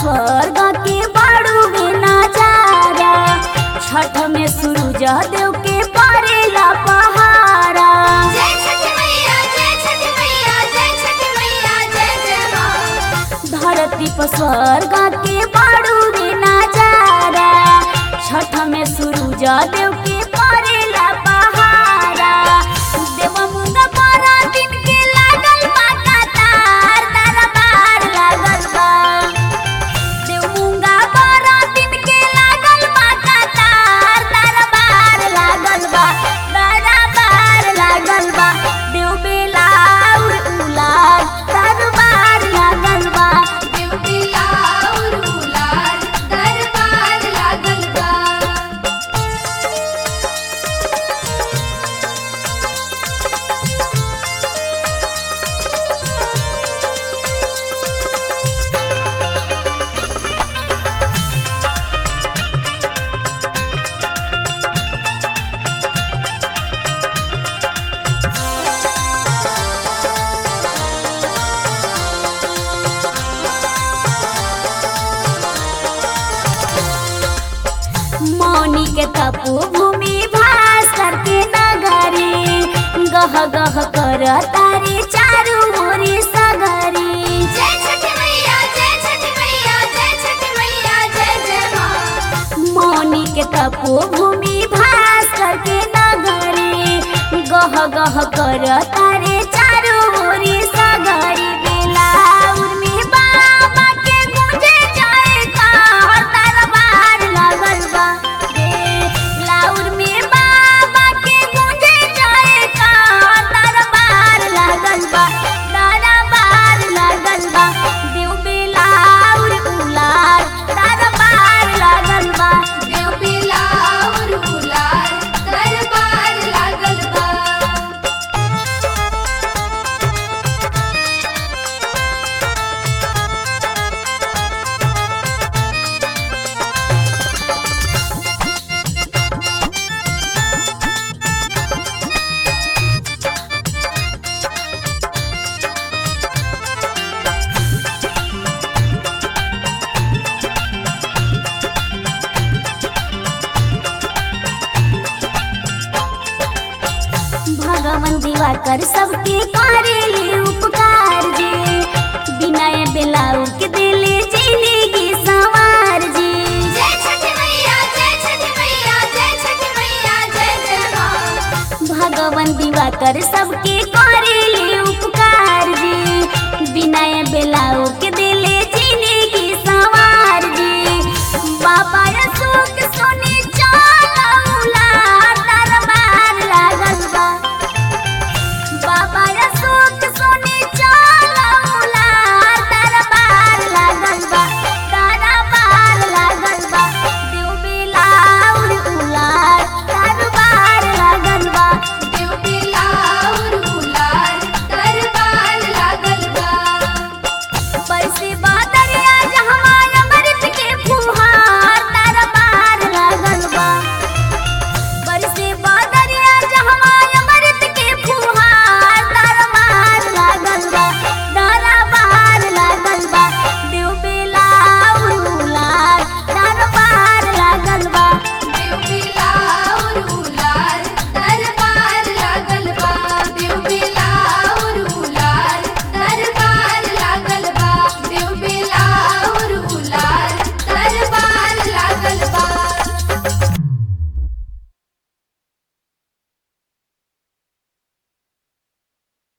स्वर्ग के बड़ू में नजारा छठ में सूरज देव के परेला पहारा जय छठी मैया जय छठी मैया जय छठी मैया जय जय माँ धरती पर स्वर्ग के बड़ू में नजारा छठ में सूरज देव के परेला पहारा देव मुंगा बारह दिन के लागल बा कतार तारा बार लागल बा देव मुंगा बारह दिन के लागल बा कतार तारा बार लागल बा तारा बार लागल बा देव बेलाउर उलार तारा बार लागल बा देव बिलाउर उलार दरबार लागल बा मौनी के तपो भूमि भास करके नगरी गह गह कर तारे चारू ओरी सगरी जय छठी मैया जय छठी मैया जय छठी मैया जय जय माँ मौनी के तपो भूमि भास करके नगरी गह गह कर तारे चारू ओरी सगरी बेलाउर में बाबा के गुंजे जाए का तारा बार लागल बा बेलाउर में बाबा के गुंजे जाए का तारा बार लागल बा तारा बार लागल बा देव बेलाउर उलार तारा बार लागल बा देव बिलाउर उलार दरबार लागल बा भगवान दिवाकर सबके करेले उपकार जी बिना बेलाऊ के दिले जिंदगी सवार जी जय छठी मैया जय छठी मैया जय छठी मैया जय जय माँ भगवान दिवाकर सबके कर